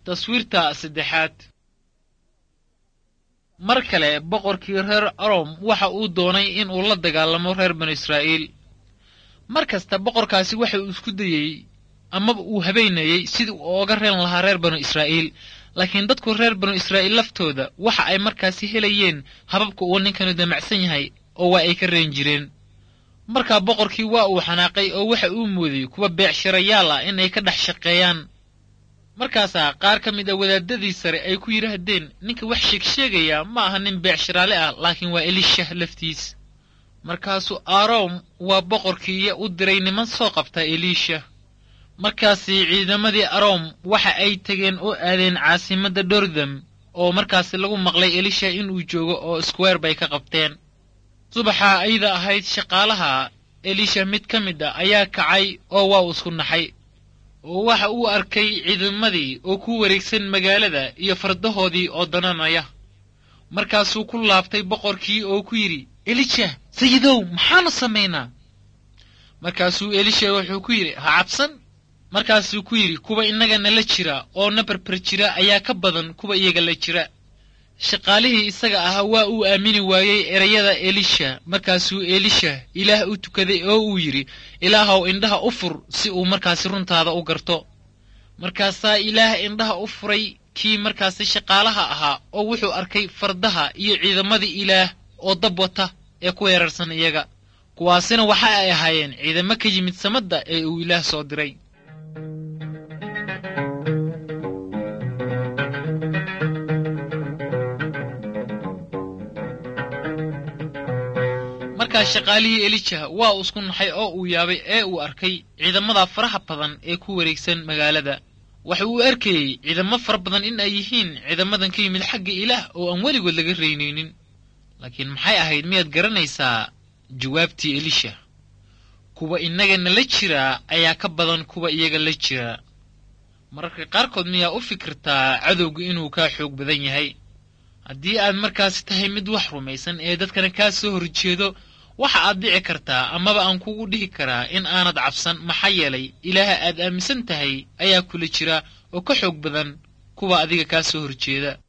taswiirta saddexaad mar kale boqorkii reer arom waxa uu doonay in uu la dagaalamo reer banu israa'iil mar kasta boqorkaasi waxa uu isku dayey amaba uu habeynayey sidii uu ooga reen lahaa reer banu israa'iil laakiin dadku reer banu israa'iil laftooda waxa ay markaasi helayeen hababka uu ninkanu damacsan yahay oo waa ay ka reen jireen markaa boqorkii waa uu xanaaqay oo waxa uu moodayy kuwa beecshirayaal ah in ay ka dhex shaqeeyaan markaasaa qaar ka mid a wadaadadii sare ay ku yidhaahdeen ninka wax sheegsheegaya ma aha nin beecshiraale ah laakiin waa elishah laftiis markaasuu arom waa boqorkiiya u diray niman soo qabta eliisha markaasi ciidamadii arom waxa ay tegeen oo aadeen caasimadda dordam oo markaasi lagu maqlay elisha inuu joogo oo square bay ka qabteen subaxa ayda ahayd shaqaalaha elisha mid ka mid a ayaa kacay oo waa isku naxay oo waxa uu arkay ciidamadii oo ku wareegsan magaalada iyo fardahoodii oo dananaya markaasuu ku laabtay boqorkii oo ku yidhi elisha sayidow maxaanu samaynaa markaasuu elisha wuxuu ku yidhi ha cabsan markaasuu ku yidhi kuwa innaga nala jira oo na barbar jira ayaa ka badan kuwa iyaga la jira shaqaalihii isaga ahaa waa uu aamini waayey erayada elisha markaasuu elisha ilaah u tukaday oo uu yidhi ilaahow indhaha u fur si uu markaasi runtaada u garto markaasaa ilaah indhaha u furay kii markaasi shaqaalaha ahaa oo wuxuu arkay fardaha iyo ciidamadii ilaah oo dab wata ee ku weerarsan iyaga kuwaasina waxa ay ahaayeen ciidamo ka yimid samadda ee uu ilaah soo diray markaa shaqaalihii elijah waa uu isku naxay oo uu yaabay ee uu arkay ciidamada faraha badan ee ku wareegsan magaalada waxa uu arkayey ciidamo fara badan in ay yihiin ciidamadan ka yimid xagga ilaah oo aan weligood laga reynaynin laakiin maxay ahayd miyaad garanaysaa jawaabtii elisha kuwa innaga nala jiraa ayaa ka badan kuwa iyaga la jiraa mararka qaarkood miyaa u fikirtaa cadowga inuu kaa xoog badan yahay haddii aad markaasi tahay mid wax rumaysan ee dadkana kaa soo horjeedo waxa aad dhici kartaa amaba aan kugu dhihi karaa in aanad cabsan maxaa yeelay ilaaha aad aaminsan tahay ayaa kula jira oo ka xoog badan kuwa adiga kaa soo horjeeda